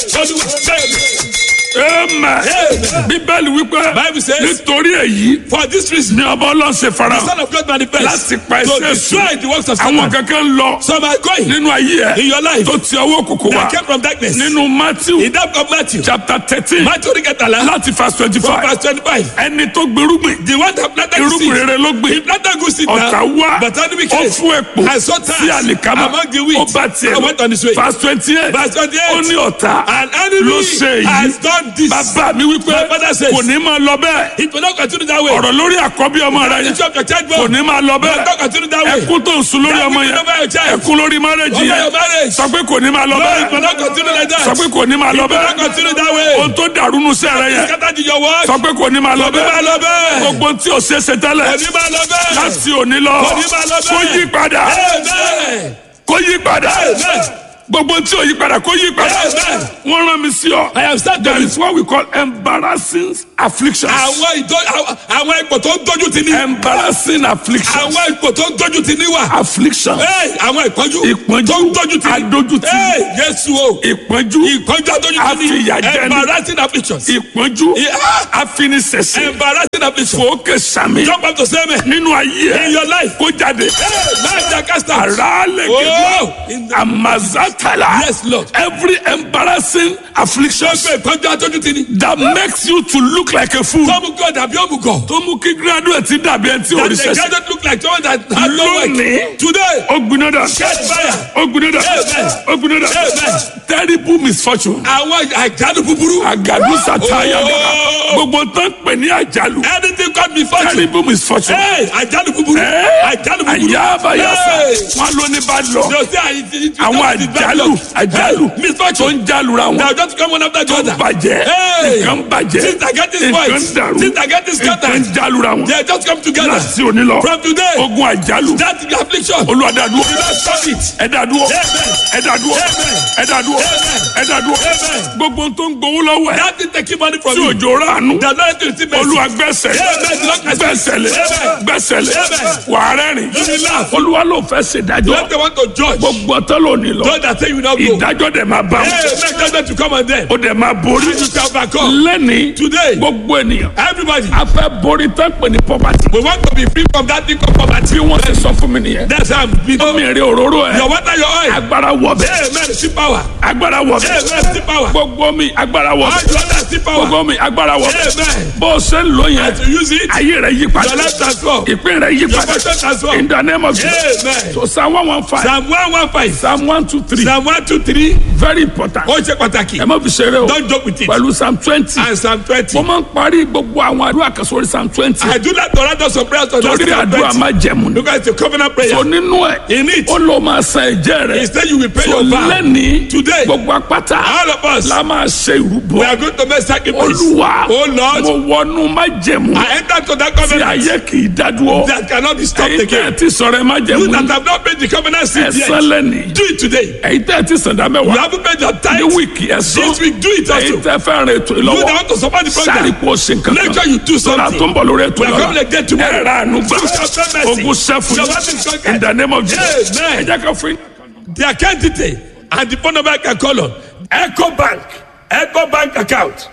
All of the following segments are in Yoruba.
Olúwa bẹ́ẹ̀ni. amen bíbélì wípé Bible says- nítorí èyí For this reason, ni ọba ọlọ́sẹ̀ fara the Son of God manifest láti pa to ẹsẹ̀ destroy the works of àwọn Satan. kankan ń lọ Some are going nínú ayé in ẹ your life tó ti ọwọ́ òkùnkùn wá that came from darkness. nínú matthew In that of Matthew, chapter thirteen Matthew orí kẹtàlá, láti verse twenty from five verse twenty-five. ẹni tó gbèrúgbìn The one that planted the irúgbìn seed, rere ló gbìn he planted good seed ọ̀tá now, wá but enemy ó came fún èpò and saw sí tares àlìkámà among the wheat ó bá tiẹ̀ and went on his way. verse twenty eight Verse 28. ó ní ọ̀tá An enemy ló ṣe èyí has done this. bàbá mi wípé My father says- kò ní máa lọ bẹ́ẹ̀ It will not continue that way. ọ̀rọ̀ lórí àkọ́bí ọmọ rẹ The yẹn issue of your child kò born ní máa lọ will bẹ́ẹ̀ not continue that way. ẹkún tó ń sun lórí That ọmọ will yẹn over your child. ẹkún lórí márẹ́jì Over yẹn your marriage. sọ pé kò ní máa lọ No, it will bẹ́ẹ̀ not continue like that. sọ pé kò ní máa lọ It will not bẹ́ẹ̀ continue that way. ohun tó dàrú nu sẹ́ rẹ yẹn Scattered in your work. sọ pé kò ní máa lọ Kò ní máa lọ bẹ́ẹ̀ bẹ́ẹ̀. gbogbo tí o ṣe ṣe tẹ́lẹ̀ Kò ní máa lọ bẹ́ẹ̀. láti òní lọ Kò ní máa lọ kó bẹ́ẹ̀. yí padà Amen. kó yí padà Amen. gbogbo tí o yí padà kó yí padà Amen. wọ́n rán mi sí ọ I have started there with is what we call embarrassing afflictions àwọn ìdó àwọn- àwọn ipò tó ń dojú ti ní. embarrassing afflictions àwọn ipò tó ń dojú ti ní wà. afflictions Hey, àwọn ìpọ́njú Ìpọ́njú. tó ń dojú ti ní. Adójútì. Hey, Jésù o. ìpọ́njú ìpọ́njú adójú ti ní. Àfìyàjẹni. embarrassing afflictions. ìpọ́njú Yeah. afinisẹ̀sẹ̀ embarrassing afflictions. fòókè sàmì jump up to say amen. nínú ayé in your life. kó jáde Hey, máa jà kásítà. àràálẹ̀ Oh, gẹ̀gẹ̀ in the- amazatala Yes, Lord. every embarrassing affliction Gbogbo ìpọ́njú adójú ti ní. that makes you to look like a fool Tọ́mú God àbí òmùgọ̀. tó mú kí graduate dàbí ẹni tí That orí the sẹ̀sẹ̀ guy don't look like someone that has no Lónìí. work. Today. ó gbiná dà Catch fire. ó gbiná dà Amen. ó gbiná dà Amen. terrible misfortune Àwọn àjálù búburú. àgàdo sàtáyà Oh. gbogbo tán pè ní àjálù Anything called me fortune. terrible misfortune. Hey, àjálù búburú. Ẹ́, Àjálù búburú. àyàbáyàsá Hey. wọn ló ní bá lọ They say I- it- it- àwọn it- it- àjálù àjálù Hey, tó misfortune. ń jálura Now wọn just come one after the tó other. bàjẹ́ Hey. nǹkan bàjẹ́ Since I get this nǹkan voice, dàrú since I get this nǹkan scattered, jálura wọn they just come together. láti òní lọ From today, ogun àjálù that affliction. olùwàdàdúró You don't stop it. ẹ̀dàdúró Amen. ẹ̀dàdúró Amen. ẹ̀dàdúró Amen. ẹ̀dàdúró Amen. gbogbo tó ń gbowó lọ́wọ́ ẹ̀ That thing taking money from tí you. òjò ránú The Lord to receive mercy. olúwa gbẹ́sẹ̀ Amen. Lord, I gbẹ́sẹ̀lẹ̀ Amen. gbẹ́sẹ̀lẹ̀ Amen. wàá rẹ́rìn You will laugh. olúwa ló fẹ́ ṣèdájọ́ Let the want to judge. gbogbo ọtọ́ lónìí lọ Those that say you not go. ìdájọ́ dẹ̀ máa bá Hey, wọn make judgment to come on them. ó dẹ̀ máa borí And you shall overcome. lẹ́ni Today, gbogbo ènìyàn everybody, a fẹ́ borí tán pè ní poverty we want to be free from that thing called poverty. bí wọ́n ti sọ fún mi nìyẹn That's how I'm being. omi èrè òróró ẹ̀ Your water, your oil. agbára wọ̀ bẹ́ẹ̀ Amen. See power. agbára wọ̀ bẹ́ẹ̀ Amen. See power. gbogbo mi agbára wọ̀ All bẹ́ẹ̀ you others see power. gbogbo mi agbára wọ̀ bẹ́ẹ̀ Amen. bó o ṣe ń lò yẹn As you use it, ayé rẹ̀ yí your padà life transform. ìpín rẹ̀ yí Your padà fortune transform. in the name of Jesus Amen. so psalm one one five Psalm one one five. psalm one two three Psalm one two three. very important Ó ṣe pàtàkì. ẹ má fi ṣeré o Don't joke with it. pẹ̀lú psalm twenty And Psalm twenty. mo máa ń parí gbogbo àwọn àdúrà kan sórí psalm twenty I do not torrent us of prayers on that torí Psalm àdúrà twenty. máa jẹ̀mú ni Because it's a covenant prayer. so nínú ẹ̀ In it, ó lọ máa san ẹ̀jẹ̀ rẹ̀ instead you will pay so your vow. lẹ́ni Today, gbogbo apáta all of us, la máa ṣe ìrúbọ we are going to make sacrifice. olúwa Oh Lord, mo wọnú má jẹ̀mú I enter to that tí covenant ayé kì í dádúró that cannot be stopped èyí tẹ́ ẹ again. ti sọ̀rọ̀ ẹ má You jẹ̀mú that have not paid the covenant seed ẹ̀sán yet, lẹ́ni do it today. èyí tẹ́ ẹ ti sàn dá You mẹ́wàá haven't paid your ní tithe. wíìkì ẹ̀sán This week, do it èyí also. tẹ́ fẹ́ rìn ètò You ìlọ́wọ́ that want to support the sáré program, kó o ṣe nǹkan make kan sure you do sọ́dà tó ń something. bọ̀ lórí ètò We are ìlọ́wọ́ coming again tomorrow. ẹ̀rọ àánú gbà You shall show mercy. ogun sẹ́fù Your wife is conquered. in the name of Jesus Amen. ẹ jẹ́ ká fún yín. The account detail and the phone number I can call on. Echo Bank, Echo Bank account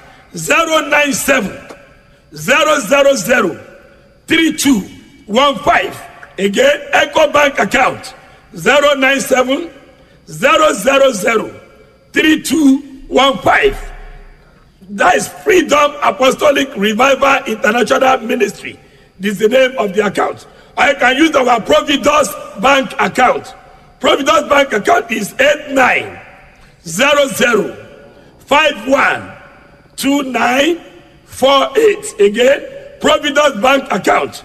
097 000 3215. Again, Echo Bank account 097 000 3215. That is Freedom Apostolic Revival International Ministry. This is the name of the account. I can use our Providence Bank account. Providence Bank account is 8900512948. Again, Providence Bank account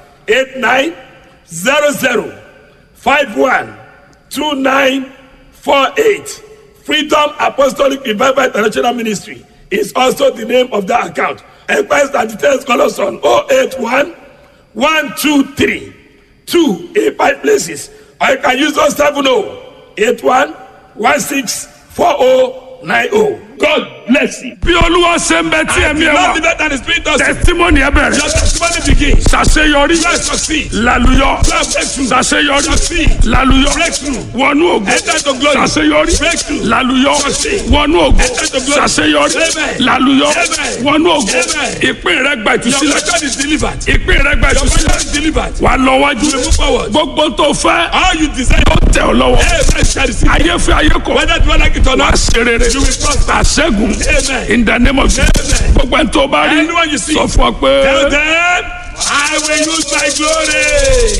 8900512948. Freedom Apostolic Revival International Ministry is also the name of that account. Enquiries and details call us on 081 123 2 85 places. Or you can use 070 81 16 4090. God bless you. bí olúwa ṣe ń bẹ tí And ẹ̀mí the ẹ Lord wà live and the Spirit does it. testimony ẹ bẹ̀rẹ̀ Your testimony begins. ṣàṣeyọrí You succeed. lálùyọ You have breakthrough. ṣàṣeyọrí Succeed. lálùyọ Breakthrough. wọnú ògo Enter to glory. ṣàṣeyọrí Breakthrough. lálùyọ Succeed. wọnú ògo Enter to glory. ṣàṣeyọrí Amen. lálùyọ Amen. wọnú ògo Amen. ìpín rẹ gba Your ìtúsílẹ̀ record is delivered. ìpín rẹ gba Your ìtúsílẹ̀ record is delivered. wà lọ wájú You move forward. gbogbo tó fẹ́ All you desire. ó tẹ̀ ọ́ lọ́wọ́ Amen. Shall receive. ayé fẹ́ ayé kọ̀ Whether you like it or wá not. ṣe rere You will prosper. àṣẹ́gun Amen. in the name of Jesus Amen. gbogbo ẹni tó bá rí Anyone you see. sọ fún ọ pé. Tell them, I will use my glory.